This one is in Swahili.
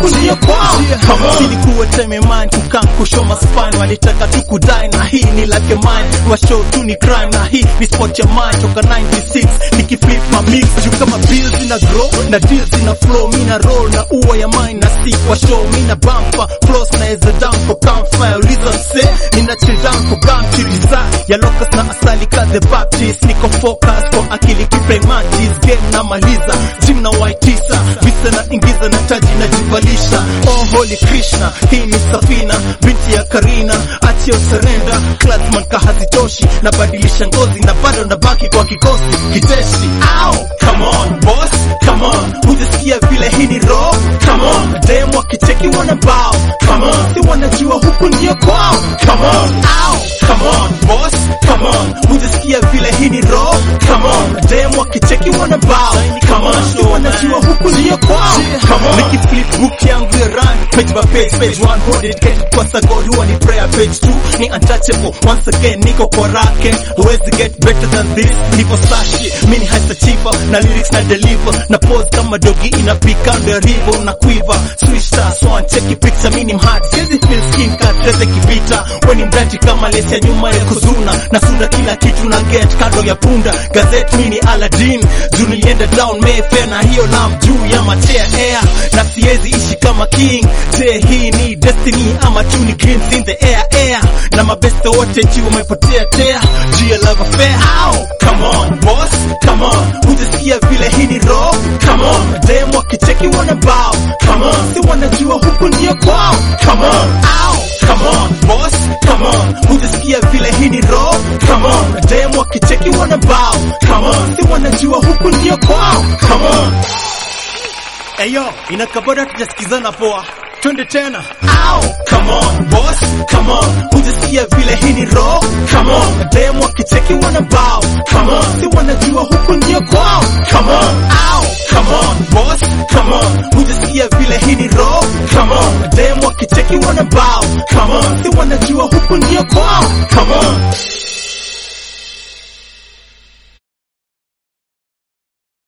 huku ndio kwao come on ilikuwa time mind kukaa kushow maspine walitaka tu kudai na hii ni like a mine wa show tu ni crime na hii ni sport ya mind toka 96 nikiflip ma mix juu kama bills ina grow na deals ina flow mina roll na uwa ya mine na si kwa show mina bumper flows na eza down for campfire uliza mse nina chill down for gram chiliza ya locus na asali ka the baptist niko focus kwa akili kiprematis game na maliza gym na waitisa visa na ingiza na taji na jivalisha oh holy krishna hii ni safina binti ya karina achio serenda klasman kahazitoshi nabadilisha ngozi na bado nabaki kwa kikosi kiteshi Ow, come on boss come on hujasikia vile hii ni raw come on dem wakicheki wana bao come on si wanajua huku ndio kwao come on Ow, come on boss come on hujasikia vile hii ni raw come on dem wakicheki wana bao come on si wanajua huku ndio kwao come on nikiflip book yangu ya run page by page page one hold get kwa sagod huwa ni prayer page two ni untouchable once again niko kwa racket huwezi get better than this niko sashi mini hasa chipa na lyrics na deliver na pose kama dogi inapika ndo rivo na quiver switch star swan cheki picture mini mhard siwezi feel skin cut reze kivita weni mdati kama lesi ya nyuma ya kuzuna na sunda kila kitu na get kando ya punda gazette mini Aladdin juu nilienda down Mayfair na hiyo lam juu ya matea air na siwezi ishi kama king je hii ni destiny ama tu ni greens in the air air na mabeste wote juu wamepotea tea juu ya love affair Ow, come on boss come on hujasikia vile hii ni raw come on dem wakicheki wana bao come on si wanajua huku ndio kwao come on Ow, come on boss come on hujasikia vile hii ni raw come on dem wakicheki wana bao come on si wanajua huku ndio kwao come on Eyo, inakabora tujasikizana poa. Twende tena. Ow, come on boss, come on. Hujasikia vile hii ni raw. Come on, dem wakicheki wana bao. Come on, si wanajua huku ndio kwao. Come on, ow, come on boss, come on. Hujasikia vile hii ni raw. Come on, dem wakicheki wana bao. Come on, si wanajua huku ndio kwao. Come on.